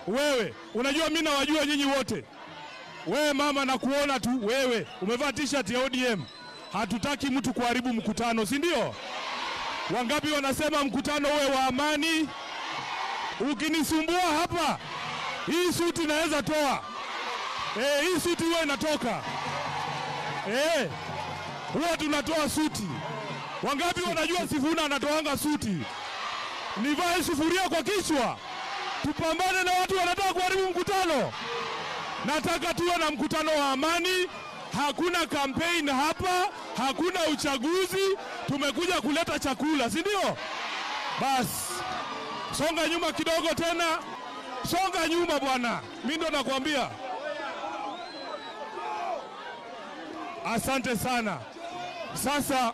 Wewe unajua mimi nawajua nyinyi wote. Wewe mama, nakuona tu wewe umevaa t-shirt ya ODM. Hatutaki mtu kuharibu mkutano, si ndio? Wangapi wanasema mkutano uwe wa amani? Ukinisumbua hapa, hii suti naweza toa. Eh, hii suti huwa inatoka. Eh, huwa tunatoa suti. Wangapi wanajua Sifuna anatoanga suti? Nivae sufuria kwa kichwa, tupambane na watu wanataka kuharibu mkutano. Nataka tuwe na mkutano wa amani. Hakuna campaign hapa, hakuna uchaguzi. Tumekuja kuleta chakula, si ndio? Basi songa nyuma kidogo tena, songa nyuma bwana, mi ndo nakwambia. Asante sana. Sasa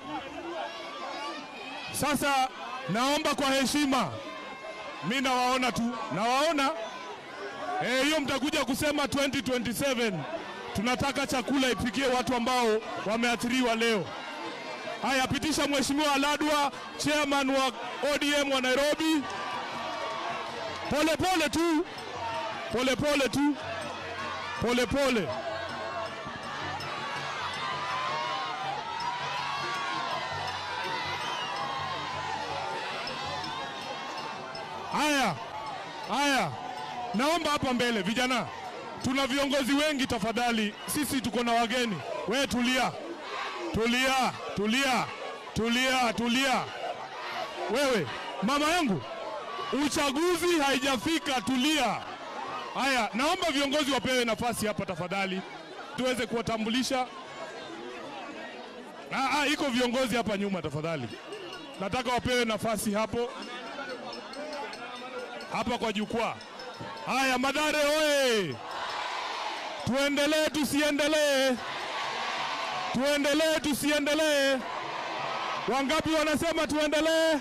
sasa naomba kwa heshima, mi nawaona tu, nawaona Eh, hiyo mtakuja kusema 2027 tunataka chakula ipikie watu ambao wameathiriwa leo. Haya, pitisha Mheshimiwa Aladwa, chairman wa ODM wa Nairobi. Pole pole tu, pole pole tu, pole pole. Haya, haya. Naomba hapa mbele vijana, tuna viongozi wengi, tafadhali. Sisi tuko na wageni. We tulia, tulia, tulia, tulia, tulia. Wewe mama yangu, uchaguzi haijafika, tulia. Haya, naomba viongozi wapewe nafasi hapa tafadhali, tuweze kuwatambulisha. Ah, ah, iko viongozi hapa nyuma, tafadhali, nataka wapewe nafasi hapo hapa kwa jukwaa. Haya, Madare oye! Tuendelee tusiendelee? Tuendelee tusiendelee? Wangapi wanasema tuendelee?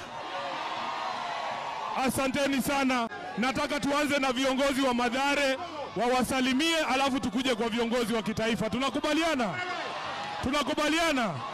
Asanteni sana. Nataka tuanze na viongozi wa Madare wawasalimie, alafu tukuje kwa viongozi wa kitaifa. Tunakubaliana? Tunakubaliana?